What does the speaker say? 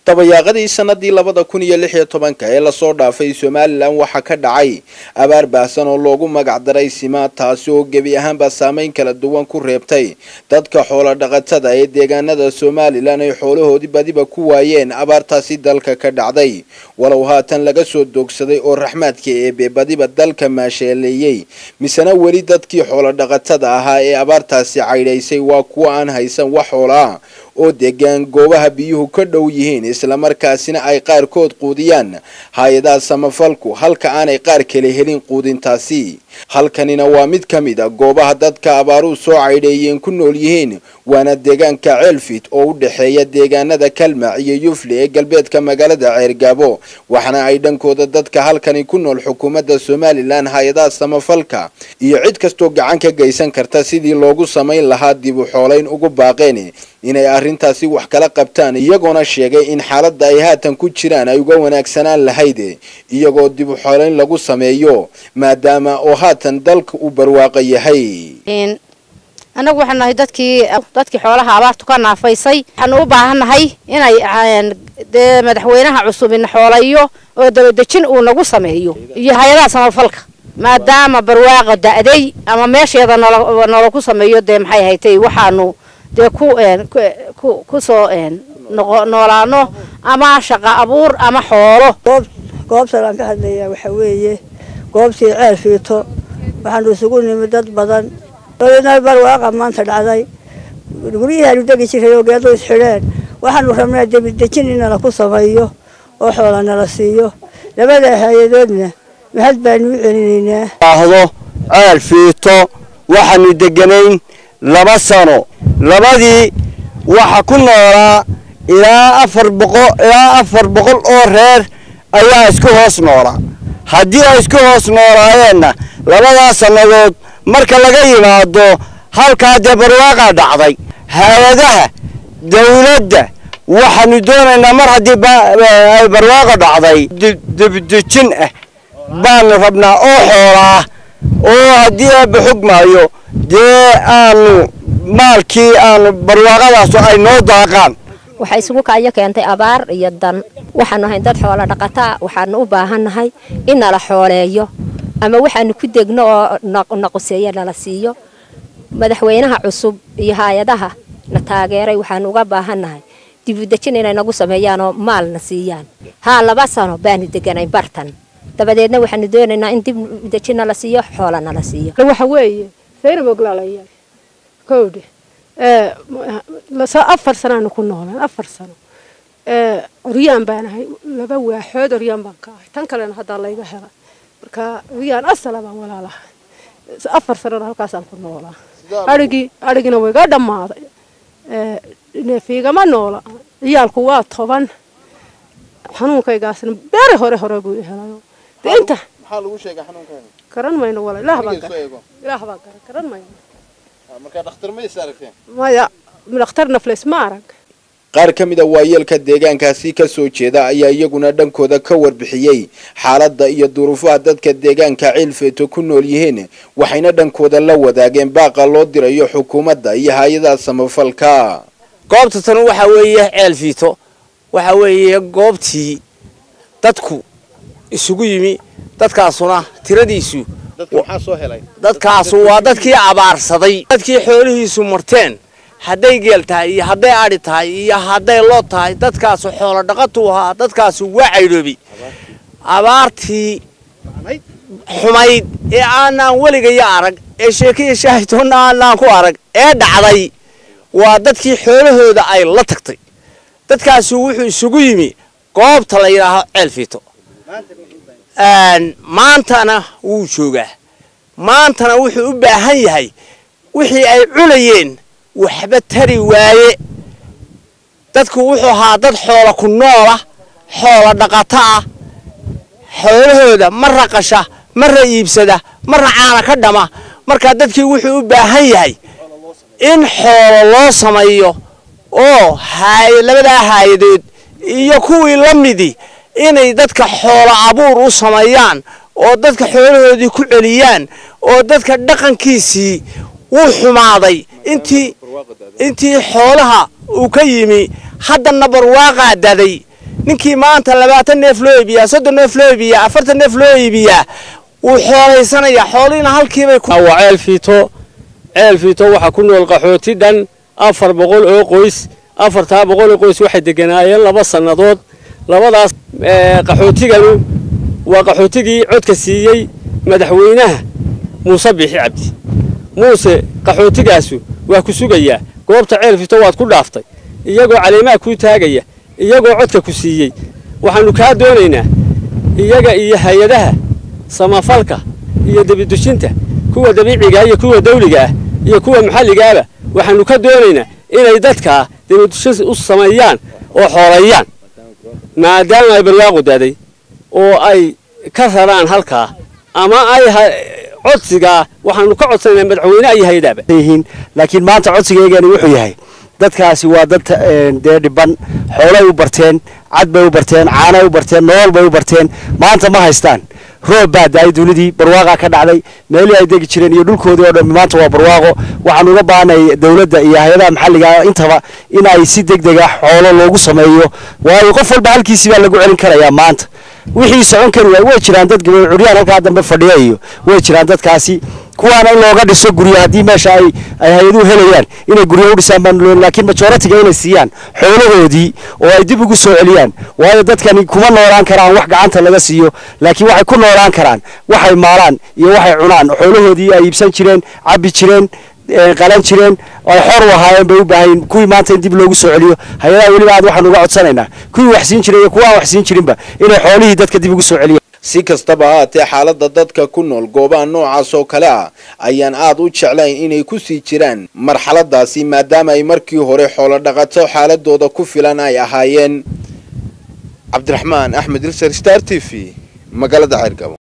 dabayaaqadii sanadii labada kun iyo lix iyo tobanka ee lasoo dhaafay somalilan waxaa ka dhacay abaar baahsan oo loogu magac daray sima taasi oo gebi ahaanba saameyn kala duwan ku reebtay dadka xoolo dhaqatada ee deegaanada somalilan ay xoolahoodii badiba ku waayeen abaartaasi dalka ka dhacday walow haatan laga soo doogsaday oo raxmaadka eebe badiba dalka maasheeleeyey misena weli dadkii xoolo dhaqatada ahaa ee abaartaasi caydhaysay waa kuwa aan haysan wax xoolaa oo degaan goobaha biyuhu ka dhow yihiin islamarkaasina ay qaarkood quudiyaan hay-adaha samafalku halka aanay qaar kale helin quudintaasi halkanina waa mid ka mid a goobaha dadka abaaruhu soo caydheeyeen ku nool yihiin waana deegaanka ceelfit oo u dhexeeya deegaanada kalmac iyo yufle ee galbeedka magaalada ceergaabo waxaana ay dhankooda dadka halkani ku nool xukuumadda somalilan hay-adaha samafalka iyo cid kastoo gacan ka geysan karta sidii loogu samayn lahaa dib u xoolayn ugu baaqeen inay arrintaasi wax kala qabtaan iyagoona sheegay in xaaladda ay haatan ku jiraan ay uga wanaagsanaan lahayd iyagoo dib u xoolayn lagu sameeyo maadaama oo haatan dalka uu barwaaqo yahay annagu waxaan nahay dadkii dadkii xoolaha abaartu ka naafaysay waxaanu u baahannahay inay dee madaxweynaha cusub ina xoolayo oo dabadejin uu nagu sameeyo iyo hay-adaha samafalka maadaama barwaaqa da'day ama meesheeda nolo nolo ku sameeyo dee maxay haytay waxaanu dee ku kusoo noolaano ama shaqa abuur ama xoolo goobtan aan ka hadlayaa waxaa weeye goobtii ceel fiito waxaanu isugu nimid dad badan barwaaqa maanta dhacday guryahaanu degi jiray oo geedo isxidheen waxaanu rabnaa debidejin in nala ku sameeyo oo xoola nala siiyo labada hay-adoodna mahad baanu u celinaynaa ahdo ceel fiito waxaanu deganayn laba sano labadii waxa ku noolaa ilaa afar boqol ilaa afar boqol oo reer ayaa isku hoos noolaa haddii ay isku hoos noolaayeenna labadaas sannadood marka laga yimaado halkaa dee barwaaqaa dhacday hay-adaha dawladda waxaanu doonaynaa mar haddii ay barwaaqo dhacday debdejin ah baanu rabnaa oo xoolaa oo haddii aaba xog maayo dee aanu maalkii aanu barwaaqadaasu ay noo daaqaan waxaa isugu kaayo keentay abaar iyo dan waxaanu ahayn dad xoolo dhaqataa waxaanu u baahannahay in nala xooleeyo ama waxaanu ku degno oo naquseeyo nala siiyo madaxweynaha cusub iyo hay-adaha na taageeray waxaanu uga baahannahay dibudejin inay nagu sameeyaanoo maalna siiyaan haa laba sano baanu deganayn bartan dabadeedna waxaanu doonaynaa in dibdejin nala siiyo xoola nala siiyo waxa weeye saynaboglaalayaa kowdhe afar sanaanu ku noolaan afar sano oryaan baan ahay laba waaxood oryaan baan ka ahay tan kalena haddaa layga hela marka oryaan asala baan walaalahay afar sanana halkaasaan ku noolaa arigii arigina wayga dhammaaday neefiigama noola ciyaalku waa toban xanuunkaygaasna beere hore hore buu helayo de inta maxaa lagu sheegay xanuunkaaga garan mayno wala ilaah baan garan ilaah baan garan garan mayno markaa dhakhtar ma is aragteen maya dhakhtar nafleys ma arag qaar ka mid a waayeelka deegaankaasi ka soo jeeda ayaa iyaguna dhankooda ka warbixiyey xaaladda iyo duruufaha dadka deegaanka ciilfeeto ku nool yihiin waxayna dhankooda la wadaageen baaqa loo dirayo xukuumadda iyo hay-adaha samafalka goobta tan waxaa weeye ceel fiito waxaa weeye goobtii dadku isugu yimi dadkaasuna tiradiisu dadkaasu waa dadkii abaarsaday dadkii xoolihiisu marteen hadday geel tahay iyo hadday adhi tahay iyo hadday loo tahay dadkaasu xoolo dhaqatuu ahaa dadkaasu waa caydhoobi abaartii xumayd ee aanaan weligaya arag ee sheekaiyo shaahitoonna aanaan ku arag ee dhacday waa dadkii xoolahooda ay la tagtay dadkaasu wuxuu isugu yimi goobta la yidhaaho ceel fiito maantana wuu joogaa maantana wuxuu u baahan yahay wixii ay cunayeen waxba tari waaye dadku wuxuu ahaa dad xoola ku noola xoola dhaqata ah xoolahooda marra qasha marra iibsada marra caana ka dhama markaa dadkii wuxuu u baahan yahay in xoolo loo sameeyo oo labadaa haayadood iyo kuwii la midii inay dadka xoolo abuur u sameeyaan oo dadka xoolahoodii ku celiyaan oo dadka dhaqankiisii wuu xumaaday intii intii xoolaha uu ka yimi haddana barwaaqaa daday ninkii maanta labaatan neef loo iibiyaa soddon neef loo iibiyaa afartan neef loo iibiyaa wuu xoolaysanayaa xoolihiina halkiibay ku waa ceel fiito ceel fiito waxaa ku nool qaxooti dhan afar boqol oo qoys afartaa boqol oo qoys waxay deganaayeen laba sannadood labadaas qaxootiganu waa qaxootigii codka siiyey madaxweynaha muuse biixi cabdi muuse qaxootigaasu waa ku sugayaa goobta ceel fiito waad ku dhaaftay iyagoo caleemaha kuu taagaya iyagoo codka ku siiyey waxaannu kaa doonaynaa iyaga iyo hay-adaha samafalka iyo debidujinta kuwa dabiiciga iyo kuwa dawliga ah iyo kuwa maxalligaaba waxaannu ka doonaynaa inay dadkaa debidujin u sameeyaan oo xooleeyaan maadaama ay barwaaqu daaday oo ay ka raraan halkaa ama ay codsigaa waxaannu ka codsanaynaa madaxweyne iyo hay-adaaba yihiin laakiin maanta codsigeygani wuxuu yahay dadkaasi waa dad dee dhiban xoolay u barteen cad bay u barteen caanay u barteen nolol bay u barteen maanta ma haystaan roob baa da-ay dunidii barwaaqaa ka dhacday meelihii ay degi jireen iyo dhulkoodii oo dhan maanta waa barwaaqo waxaan uga baahanay dowladda iyo hay-adaha maxalliga intaba in ay si deg deg ah xoolo loogu sameeyo waayo qof walba halkiisii baa lagu celin karayaa maanta wixii socon kari waay way jiraan dad gaboy curyaan halkaa dambe fadhiya iyo way jiraan dadkaasi kuwaana in looga dhiso guryo haddii meesha ay ay hay-aduhu helayaan inay guryo u dhisaan baan laakiin majoritiga inay siiyaan xoolahoodii oo ay dib ugu soo celiyaan waayo dadkani kuma noolaan karaan wax gacanta laga siiyo laakiin waxay ku noolaan karaan waxay maalaan iyo waxay cunaan xoolahoodii ay iibsan jireen cabbi jireen qalan jireen ay xor u ahaayeen bay u baahayin kuwii maanta in dib loogu soo celiyo hay-adaha weliba aad waxaan uga codsanaynaa kuwii wax siin jiray iyo kuwa aan wax siin jirinba inay xoolihii dadka dib ugu soo celiyaan si kastaba haatee xaaladda dadka ku nool goobaha noocaas oo kale ah ayaan aad u jeclayn inay ku sii jiraan marxaladaasi maadaama ay markii hore xoolo dhaqato xaaladooda ku filan ay ahaayeen cabdiraxmaan axmed ilser star t v magaalada ceergabo